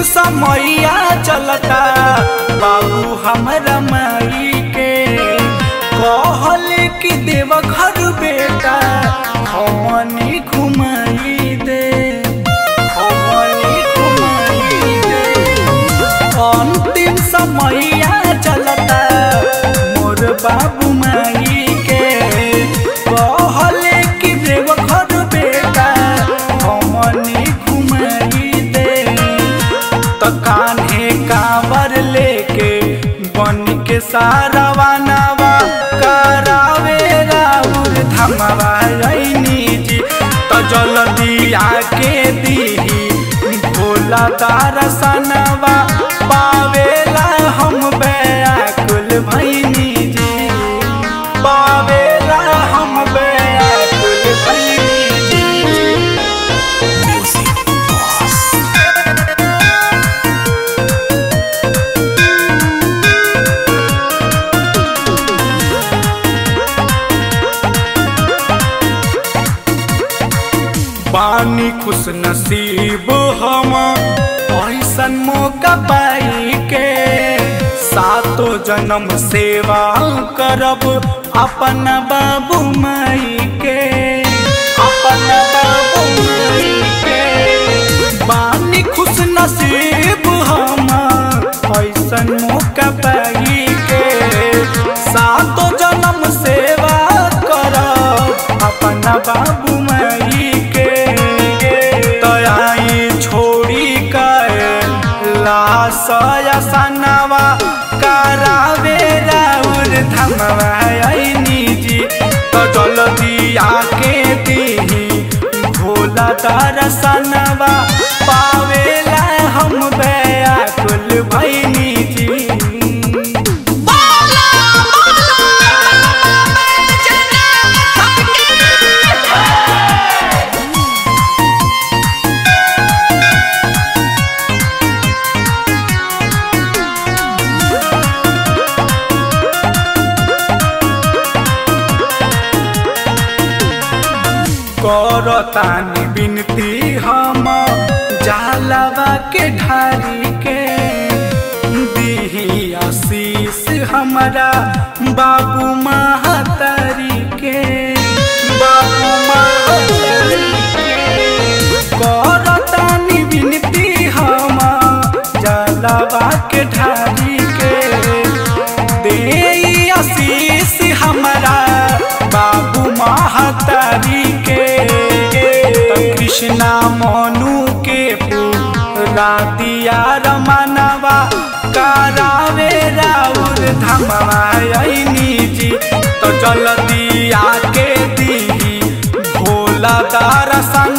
समैया चलता बाबू हमरा माई के कहल कि देव घर बेटा हमनी घुमाई दे हमनी घुमाई दे अंतिम समैया चलता मोर बाबू माई के कहल कि देव घर बेटा हमनी घुमाई दे त कान्हे कांवर लेके बन के सारावा नवा करावे राउर धमवा रैनी जी त जल्दी आके दीही भोला दर्शनवा पावेला हम बेकुल भैनी जी पावेला हम बेकुल भैनी जी पानी खुश नसीब हम ऐसन मौका पाई के सातो जन्म सेवा करब अपन बाबू माई के अपन बाबू माई के पानी खुश नसीब हम ऐसन मौका पाई के सातो जन्म सेवा करब अपन बाबू माई के तयाई छोड़ी के लासया सनवा करावे राउर धमवा ऐनी जी तो जल्दी आके दीही भोला दर्शनवा पावेला हम बेकुल भैनी जी बोला बोला बैजनाथ की करतानी बिनती हम जालवा के ढारी के दीही आशीष हमारा बाबू महतारी के बाबू महतारी के करतानी बिनती हम जालवा के ढारी के दे आशीष हमारा बाबू महतारी के त कृष्णा मनु के पूरा दिया रमनवा करावे राउर धमवा ऐनी जी तो जल्दी आके दीही भोला दर्शन